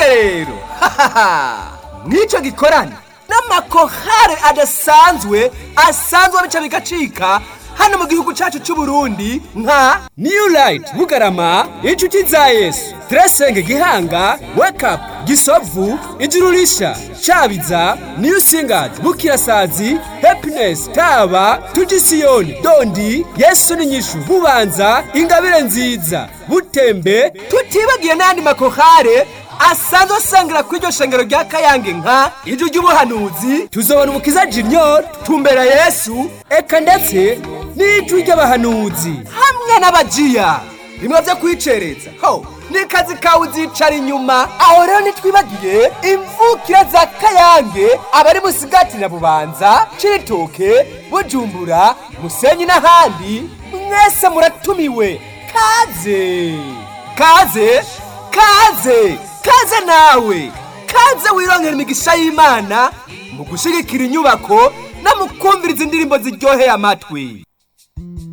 rero mw'icyo gikorane n'amakohare adasanzwe asanzwe bica bigacika hano mu gihugu cyacu cy'u Burundi nka new light bugarama inshuti za yesu tresenge gihanga wake up gisovu ijuru risha cabiza new singers bukirasazi happiness taba tujisiyoni dondi yesu ni nyishu bubanza ingabire nziza butembe tutibagiye n'ayandi makohare asanzwe asangira kuri iryo shengero rya kayange nka ijwi ry'ubuhanuzi tuzobona umukiza junior tumbera yesu eka ndetse n'ijwi ry'abahanuzi hamwe n'abajiya bimwe byo kwicereza ho ni kazi kawe uzicara inyuma aho rero ntitwibagiye imvukira za kayange abari musigati na bubanza ciritoke bujumbura musenyi n'ahandi mwese muratumiwe kaze kaze kaze kaze nawe kaze wironkera imigisha y'imana mu gushyigikira inyubako no mu kumviriza indirimbo ziryoheye amatwi